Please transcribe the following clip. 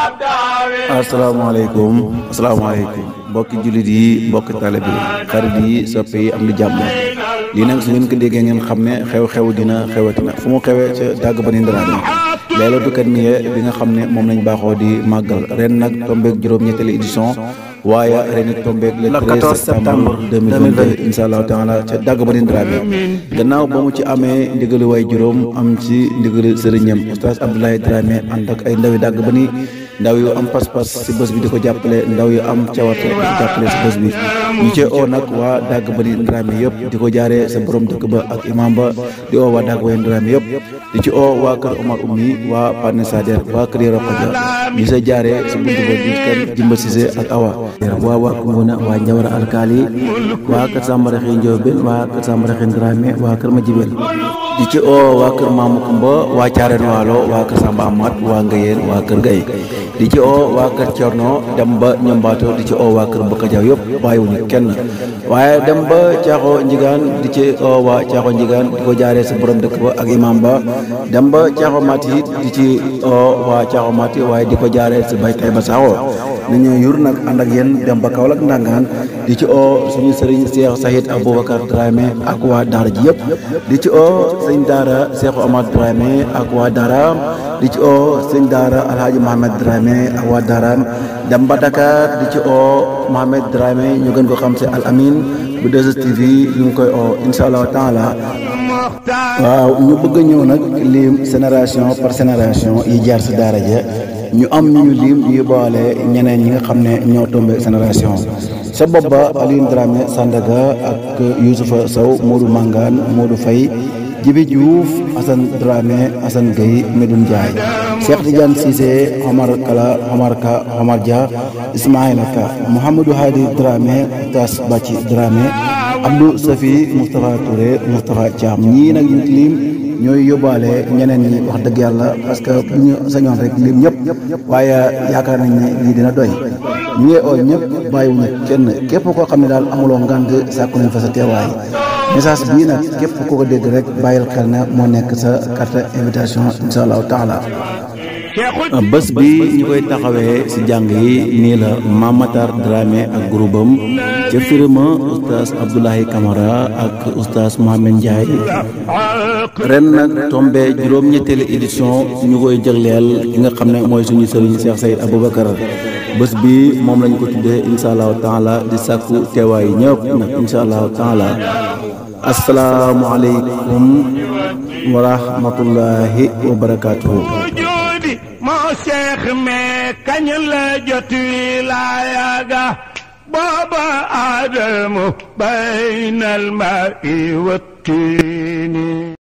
asalaamaaleykum asalaamaaleykum mbokki jullit yi mbokki talib yi xarit yi soppe yi am di jàmm lii nag su ngeen ko déggee ngeen xam ne xew-xew dina xewatina fu mu xewee ca dàgg ba ni ndaraame leelootu kat niye bi nga xam ne moom lañ baaxoo di màggal ren nag tombeeg juróom-ñetteelu édition waaye ren it tombeeg le 13 septembre 2022 incha allahu taala ca dàgg ba ni ndaraame gannaaw ba mu ci amee ndigali waay juróom am ci ndigali sëriñam oustaz Abdoulaye Dramé ànd ak ay ndawi dàgg ba ni ndaw yu am pas-pas si bés bi di ko jàppale ndaw yu am cawarte di ko jàppale si bés bi ñu ci oo nag waa dàgg ba ni Dramé yëpp di ko jaaree sa borom dëkk ba ak imam ba di oo waa dàgg ba ni Dramé yëpp di ci oo waa kër Omar Oumy waa Pane Sader waa kër Yoro Kodja ñu sa jaaree si buntu ba di kër Jimba Cissé ak Awa waa waa Koungheul waa Njawara Alkaali waa kër Sambara Xëy Ndiobène waa kër Sambara Xëy Dramé waa kër Majibel di ci oo waa kër Mamou Kumba waa Caareen Waalo waa kër Samba Amat waa Ngayeen waa kër Gay di ci oo waa kër Cerno dem ba ñombaato di ci oo waa kër Mbakka Jaw yëpp bàyyiwuñu kenn waaye dem ba Caaxo Njigaan di ci oo waa Caaxo Njigaan di ko jaaree sa borom dëkk ba ak imam ba dem ba Caaxo Mati it di ci oo waa Caaxo Mati waaye di ko jaaree si bay tay ba saaxoo ni ñu yur nag ànd ak yéen dem ba Kaolack ndangaan di ci oo suñu sëriñ Cheikh Sahid Aboubacar Dramé ak waa daara ji yëpp di ci oo sëñ daara Cheikh Omar Dramé ak waa daaraam di ci oo sëñ daara Alhaji Mohamed Dramé ak waa daaraam dem ba Dakar di ci oo Mohamed Dramé ñu gën ko xam si Al Amin bu 2STV ñu ngi koy oo incha allahu taala waaw ñu bëgg a ñëw nag lim génération par génération yi jaar si daara ja ñu am ñu lim ñu boole ñeneen ñi nga xam ne ñoo tombé génération sa bopp ba Alioune Dramé Sandaga ak Youssoufa Sow Modou Mangane Modou Faye Jibi Diouf Assane Dramé Assane Gueye Medoune Ndiaye Cheikh Tidiane Cissé Omar Kala Omar Ka Omar Dia Ismaïla Ka Mouhamadou Hadi Dramé Tas Baci Dramé Abdou Safi Moustapha Touré Moustapha Thiam ñii nag ñu lim ñooy yóbbaale ñeneen ñi wax dëgg yàlla parce que bu ñu sañoon rek lim ñëpp waaye yaakaar nañ ne lii dina doy ñu ngi oo ñëpp bàyyiwuñu kenn képp koo xam ne daal amuloo ngànt sàkku nañ fa sa teewaay message bii nag képp koo ko dégg rek bàyyil xel na moo nekk sa carte invitation incha allahu taala bés bi ñu koy taxawee si jàng yi nii la Mamatar Dramé ak groupe am ca firima oustaz Abdoulaye Camara ak oustaz Mohamed Ndiaye ren nag tombé juróom-ñetteelu édition ñu koy jagleel ki nga xam ne mooy suñu sëriñ Cheikh Sayid Aboubacar bés bi moom lañ ko tuddee incha allahu taala di sàkku teewaay ñëpp nag incha allahu taala asalaamualeykum wa rahmatullahi wa barakaatuhu moo seex mee kañ la jot wilaaya ga booba aadamu baynal ma i wattiini